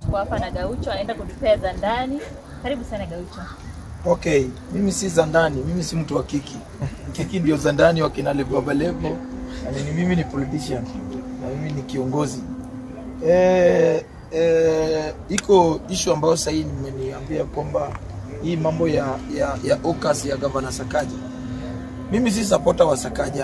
tuko hapa na Gaucho anaenda kutupea za ndani. Karibu sana Gaucho. Okay, mimi si za ndani, mimi si mtu wa kiki. Kiki ndio za ndani wa kina Levo Baba Levo. Na ni mimi ni politician na mimi ni kiongozi. Eh, eh, iko issue ambayo sasa hii nimeniambia kwamba hii mambo ya ya, ya OCAS ya Governor Sakaja. Mimi si supporter wa Sakaja.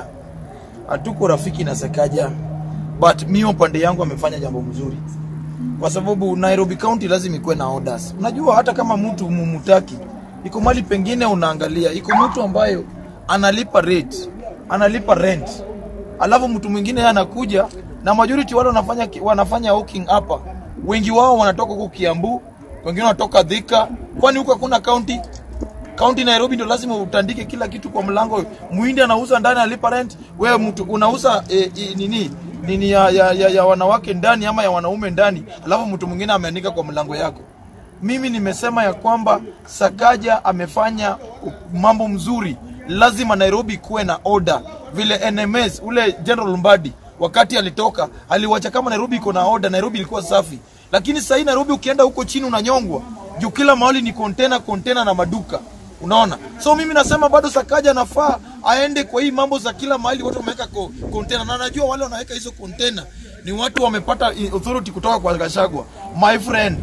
Hatuko rafiki na Sakaja. But mimi upande yangu amefanya jambo mzuri kwa sababu Nairobi County lazima ikuwe na orders. Unajua hata kama mtu mumutaki, iko mali pengine unaangalia, iko mtu ambayo analipa rate, analipa rent, alafu mtu mwingine yeye anakuja na majority wale wanafanya wanafanya hawking hapa, wengi wao wanatoka huko Kiambu, wengine wanatoka Thika, kwani huko hakuna county County Nairobi ndio lazima utandike kila kitu kwa mlango. Muhindi anauza ndani analipa rent, wewe mtu unauza e, e, nini nini ya, ya, ya, ya wanawake ndani ama ya wanaume ndani, alafu mtu mwingine ameandika kwa mlango yako. Mimi nimesema ya kwamba Sakaja amefanya mambo mzuri, lazima Nairobi kuwe na order, vile NMS ule General Mbadi wakati alitoka aliwacha kama Nairobi iko na order, Nairobi ilikuwa safi, lakini sasa hii Nairobi ukienda huko chini unanyongwa juu kila mahali ni container container na maduka unaona so mimi nasema bado sakaja nafaa aende kwa hii mambo za kila mahali watu wameweka ko- container na najua wale wanaweka hizo container ni watu wamepata i- authority kutoka kwa Gachagua my friend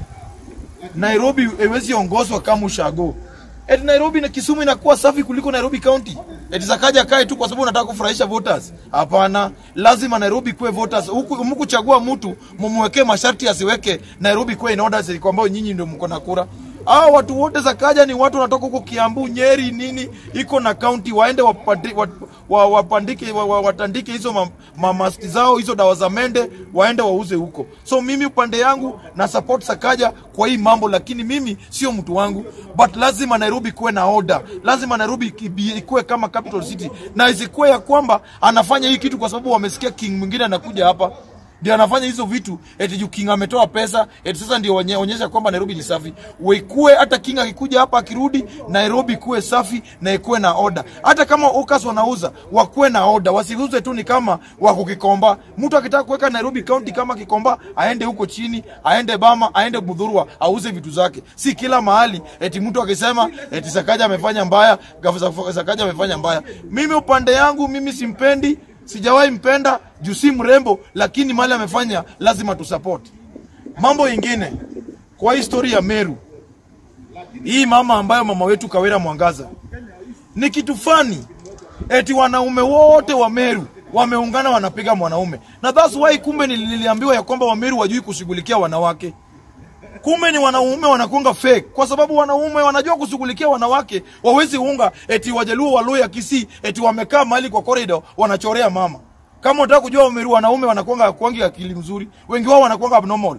Nairobi haiwezi ongozwa kama ushago eti Nairobi na Kisumu inakuwa safi kuliko Nairobi County eti Sakaja kae tu kwa sababu unataka kufurahisha voters hapana lazima Nairobi kuwe voters huku mkuchagua mtu mumwekee masharti asiweke Nairobi kuwe in order kwamba nyinyi ndio mko na kura hao watu wote za kaja ni watu wanatoka huko Kiambu, Nyeri, nini iko na county, waende wapandi, wat, wa, wapandike wa, wa, watandike hizo ma, ma, maski zao hizo dawa za mende, waende wauze huko. So mimi upande yangu na support Sakaja kwa hii mambo, lakini mimi sio mtu wangu, but lazima Nairobi kuwe na order, lazima Nairobi ikibi- ikuwe kama capital city, na isikuwe ya kwamba anafanya hii kitu kwa sababu wamesikia king mwingine anakuja hapa ndio anafanya hizo vitu eti juu King ametoa pesa eti sasa ndio onye- onyesha kwamba Nairobi ni safi. Wekue hata King akikuja hapa akirudi Nairobi kuwe safi na ikuwe na order. Hata kama Okas wanauza wakuwe na order, wasiuze tu ni kama wako Kikomba. Mtu akitaka kuweka Nairobi County kama Kikomba aende huko chini, aende Bama, aende Mudhurwa auze vitu zake. Si kila mahali eti mtu akisema eti Sakaja amefanya mbaya, Gavana Sakaja amefanya mbaya. Mimi upande yangu mimi simpendi sijawahi mpenda juu si mrembo, lakini mali amefanya lazima tusupport. Mambo ingine kwa historia ya Meru, hii mama ambayo mama wetu Kawira Mwangaza ni kitu fani, eti wanaume wote wa Meru wameungana wanapiga mwanaume, na that's why kumbe nili- niliambiwa ya kwamba Wameru wajui kushughulikia wanawake kumbe ni wanaume wanakunga fake kwa sababu wanaume wanajua kushughulikia wanawake wawezi unga eti wajaluo waluya kisi eti wamekaa mahali kwa corridor wanachorea mama kama unataka kujua Wameru wanaume wanakuanga kwangi akili mzuri wengi wao wanakuanga abnormal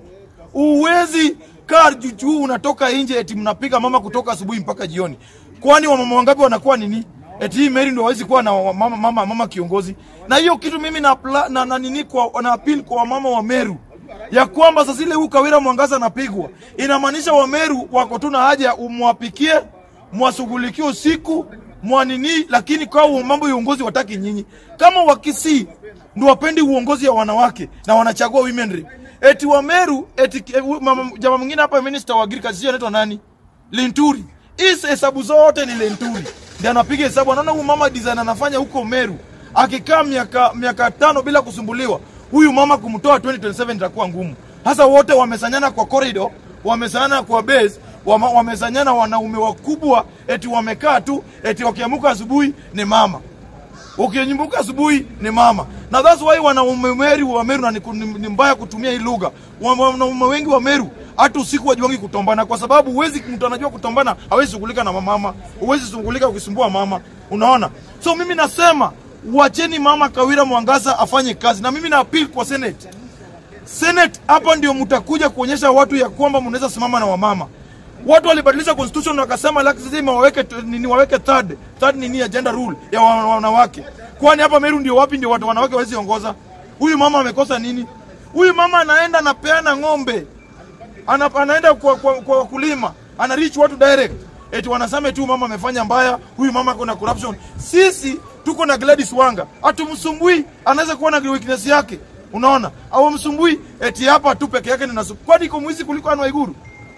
uwezi kaa juu unatoka nje eti mnapiga mama kutoka asubuhi mpaka jioni kwani wamama wangapi wanakuwa nini eti hii Mary ndio hawezi kuwa na wa- mama, mama, mama kiongozi na hiyo kitu mimi na, apla- na, na, nini kwa, na appeal kwa wamama wa Meru ya kwamba sasa ile huu Kawira Mwangaza anapigwa, inamaanisha Wameru wako tu na haja umwapikie, mwashughulikie usiku mwanini, lakini kwa huo mambo ya uongozi wataki nyinyi. Kama Wakisii ndio wapendi uongozi ya wanawake na wanachagua women rep, eti Wameru eti eh, mama- jamaa mwingine hapa minister wa agriculture sio anaitwa nani, Linturi. Hizi hesabu zote ni Linturi ndiye anapiga hesabu, anaona huyu mama design anafanya huko Meru, akikaa miaka miaka tano bila kusumbuliwa huyu mama kumtoa 2027 itakuwa ngumu. Hasa wote wamesanyana kwa corridor, wamesanyana kwa base, wama, wamesanyana wanaume wakubwa, eti wamekaa tu, eti wakiamuka asubuhi ni mama ukinyumbuka asubuhi ni mama na that's why wanaume Meru wa Meru na ni, ni, ni mbaya kutumia hii lugha. Wa- Wanaume wengi wa Meru hata usiku wajuangi kutombana, kwa sababu huwezi, mtu anajua kutombana hawezi shughulika na mama, huwezi shughulika ukisumbua mama, unaona. So mimi nasema wacheni mama Kawira Mwangaza afanye kazi, na mimi na appeal kwa Senate. Senate hapa ndio mtakuja kuonyesha watu ya kwamba mnaweza simama na wamama. Watu walibadilisha constitution wakasema lazima waweke nini, waweke third third nini agenda rule ya wa- wanawake. Kwani hapa Meru ndio wapi ndio watu wanawake wawezi ongoza? Huyu mama amekosa nini? Huyu mama anaenda anapeana ng'ombe, ana, anaenda kwa, kwa, kwa wakulima, ana reach watu direct, eti wanasema tu mama amefanya mbaya, huyu mama kuna corruption. Sisi tuko na Gladys Wanga, hatumsumbui, anaweza kuwa na weakness yake Unaona, hawamsumbui eti hapa tu peke yake ninasu. Kwani iko mwizi kuliko Anne Waiguru?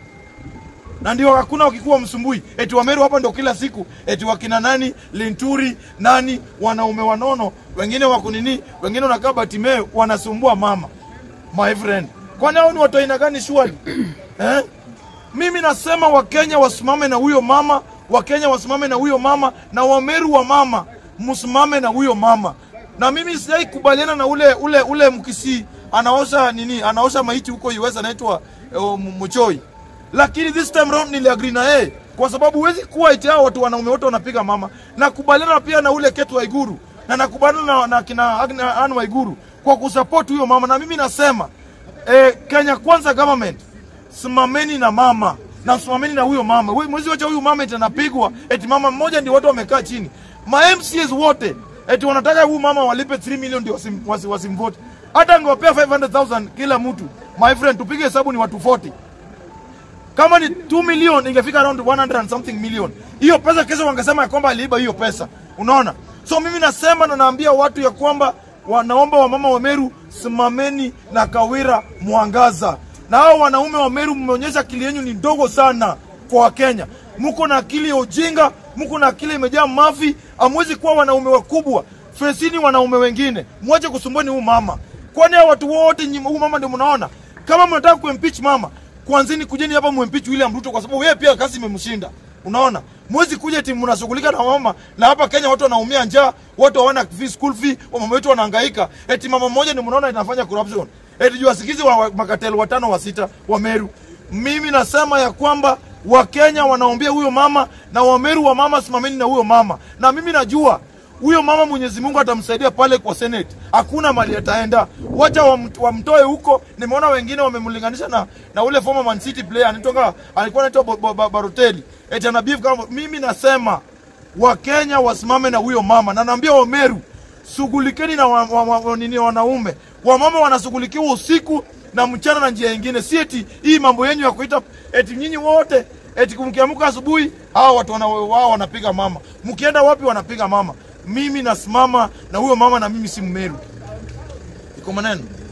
na ndio hakuna wakikuwa msumbui eti Wameru hapa ndio kila siku eti wakina nani Linturi nani wanaume wanono wengine wako nini wengine wanakaa Batimeo wanasumbua mama my friend kwani hao ni watu aina gani shwali eh? mimi nasema Wakenya wasimame na huyo mama Wakenya wasimame na huyo mama na Wameru wa mama msimame na huyo mama na mimi sijai kubaliana na ule ule ule mkisi anaosha nini anaosha maiti huko US anaitwa uh, Muchoi lakini this time round niliagree na yeye kwa sababu huwezi kuwa eti hao watu wanaume wote wanapiga mama. Nakubaliana pia na ule Ketu Waiguru na nakubaliana na, na kina Agna- Anne Waiguru kwa kusupport huyo mama, na mimi nasema eh, Kenya Kwanza government simameni na mama na simameni na huyo mama. Wewe mwezi wacha huyu mama eti anapigwa eti mama mmoja ndio watu wamekaa chini. Ma MCAs wote eti wanataka huyu mama walipe 3 million ndio wasim, wasim, wasimvote. Hata angewapea 500,000 kila mtu. My friend, tupige hesabu ni watu 40 kama ni 2 million ingefika around 100 and something million. Hiyo pesa kesho wangesema ya kwamba aliiba hiyo pesa. Unaona? So mimi nasema na naambia watu ya kwamba wanaomba wamama wa Meru simameni na Kawira Mwangaza. Na hao wanaume wa Meru mmeonyesha akili yenu ni ndogo sana kwa Wakenya. Mko na akili ya ujinga, mko na akili imejaa mavi, hamwezi kuwa wanaume wakubwa. Fesini wanaume wengine. Mwache kusumbua huyu mama. Kwani hao watu wote nyi- huyu mama ndio mnaona? Kama mnataka kuimpeach mama, kwanzini kujeni hapa muimpeach William Ruto kwa sababu yeye pia kazi imemshinda. Unaona? Mwezi kuja timu mnashughulika na mama na hapa Kenya watu wanaumia njaa, watu hawana fee, school fee, wamama wetu wanahangaika. Eti mama mmoja ni mnaona inafanya corruption. Eti juu asikizi wa, wa makatelo watano wa sita wa Meru. Mimi nasema ya kwamba Wakenya wanaombea huyo mama na Wameru wa mama simameni na huyo mama. Na mimi najua huyo mama Mwenyezi Mungu atamsaidia pale kwa Senate. Hakuna mali ataenda, wacha wamt- wamtoe huko. Nimeona wengine wamemlinganisha na, na ule former Man City player anaitwa alikuwa anaitwa Bo- Bo- Bo- Balotelli eti ana beef kama. Mimi nasema Wakenya wasimame na huyo mama, na naambia Wameru shughulikeni na wa, wa, wa, wa, nini wanaume. Wamama wanashughulikiwa usiku na mchana na njia nyingine, si eti hii mambo yenyu ya kuita eti nyinyi wote eti mkiamka asubuhi hao watu wana, wao wanapiga mama, mkienda wapi wanapiga mama. Mimi nasimama na huyo mama, na mimi si Mmeru. Iko maneno